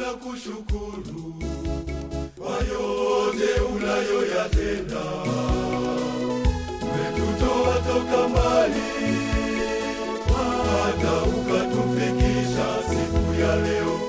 tunakushukuru kwa yote unayoyatenda. Umetutoa toka mbali hata ukatufikisha siku ya leo.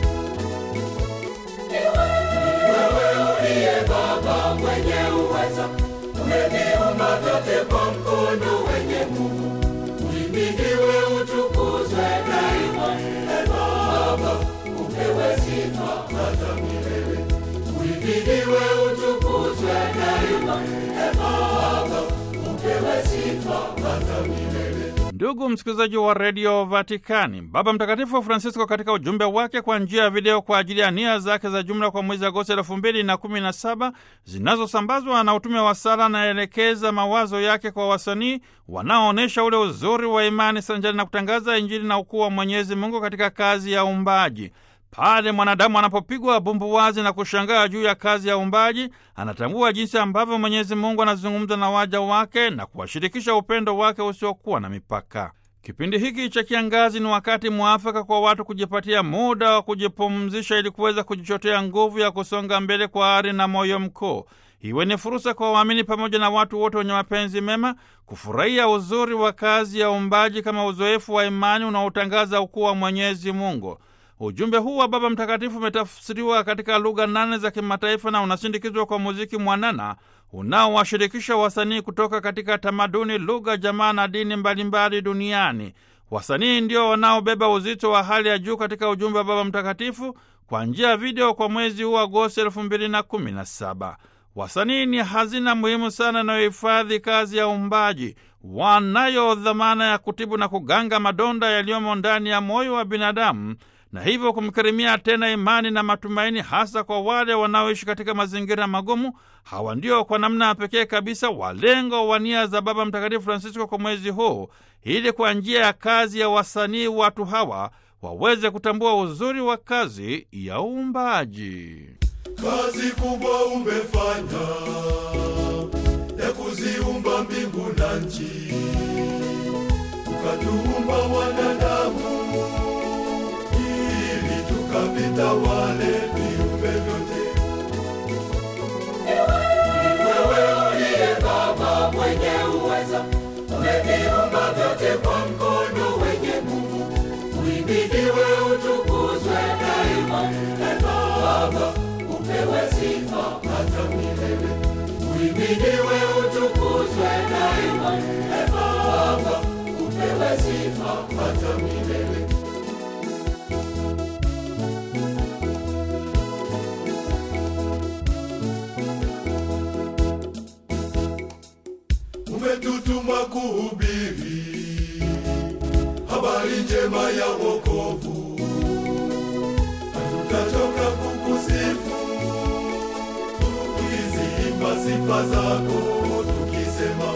Wewe uliye Baba mwenye uweza, umeviumba vyote kwa mkono wenye nguvu. Uhimidiwe, utukuzwe daima. E Baba, upewe sifa hata milele. Uhimidiwe, utukuzwe daima. E Baba, upewe sifa hata milele. Ndugu msikilizaji wa redio Vatikani, Baba Mtakatifu Francisco katika ujumbe wake kwa njia ya video kwa ajili ya nia zake za jumla kwa mwezi Agosti elfu mbili na kumi na saba zinazosambazwa na utume wa sala, anaelekeza mawazo yake kwa wasanii wanaoonyesha ule uzuri wa imani sanjari na kutangaza Injili na ukuu wa Mwenyezi Mungu katika kazi ya uumbaji. Pale mwanadamu anapopigwa bumbuwazi na kushangaa juu ya kazi ya uumbaji, anatambua jinsi ambavyo Mwenyezi Mungu anazungumza na waja wake na kuwashirikisha upendo wake usiokuwa na mipaka. Kipindi hiki cha kiangazi ni wakati mwafaka kwa watu kujipatia muda wa kujipumzisha ili kuweza kujichotea nguvu ya kusonga mbele kwa ari na moyo mkuu. Iwe ni fursa kwa waamini pamoja na watu wote wenye mapenzi mema kufurahia uzuri wa kazi ya uumbaji kama uzoefu wa imani unaotangaza ukuu wa Mwenyezi Mungu. Ujumbe huu wa Baba Mtakatifu umetafsiriwa katika lugha nane za kimataifa na unasindikizwa kwa muziki mwanana unaowashirikisha wasanii kutoka katika tamaduni, lugha, jamaa na dini mbalimbali duniani. Wasanii ndio wanaobeba uzito wa hali ya juu katika ujumbe wa Baba Mtakatifu kwa njia ya video kwa mwezi huu Agosti elfu mbili na kumi na saba. Wasanii ni hazina muhimu sana inayohifadhi kazi ya uumbaji. Wanayo dhamana ya kutibu na kuganga madonda yaliyomo ndani ya moyo wa binadamu na hivyo kumkirimia tena imani na matumaini, hasa kwa wale wanaoishi katika mazingira magumu. Hawa ndio kwa namna ya pekee kabisa walengo wa nia za Baba Mtakatifu Francisco kwa mwezi huu, ili kwa njia ya kazi ya wasanii watu hawa waweze kutambua uzuri wa kazi ya uumbaji. Kazi kubwa umefanya ya kuziumba mbingu na nchi, ukatuumba wanadamu ili tukavitawale viumbe vyote. Wewe uliye Baba mwenye uweza, umeviumba vyote kwa mkono wenye nguvu. Uhimidiwe, utukuzwe daima. E Baba, upewe sifa hata milele. Uhimidiwe, utukuzwe daima. E Baba, upewe sifa hata milele. Umetutuma kuhubiri habari njema ya wokovu, hatutachoka kukusifu tukiziimba sifa zako tukisema,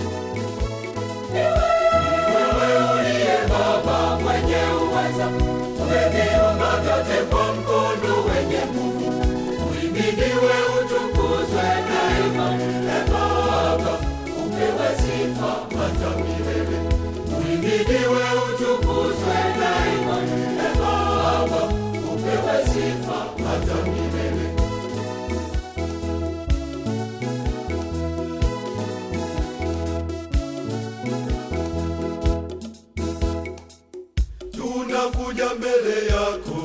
Wewe uliye Baba mwenye uweza, umeviumba vyote kwa mkono wenye nguvu. Uhimidiwe, utukuzwe daima. E Baba, upewe sifa hata milele. Uhimidiwe, utukuzwe daima. E Baba, upewe sifa hata milele. tunakuja mbele yako,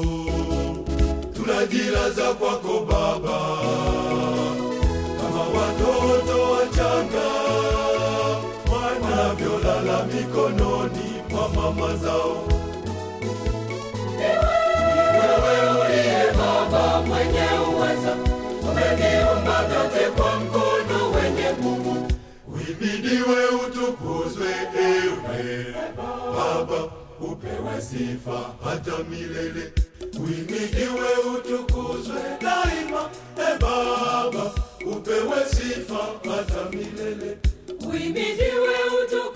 tunajilaza kwako Baba, kama watoto wachanga wanavyolala mikononi mwa mama zao. Wewe uliye Baba mwenye uweza, umeviumba vyote kwa mkono wenye nguvu. Uhimidiwe, utukuzwe ewe Baba, upewe sifa hata milele. Uhimidiwe, utukuzwe daima, e Baba, upewe sifa hata milele. Uhimidiwe, utukuzwe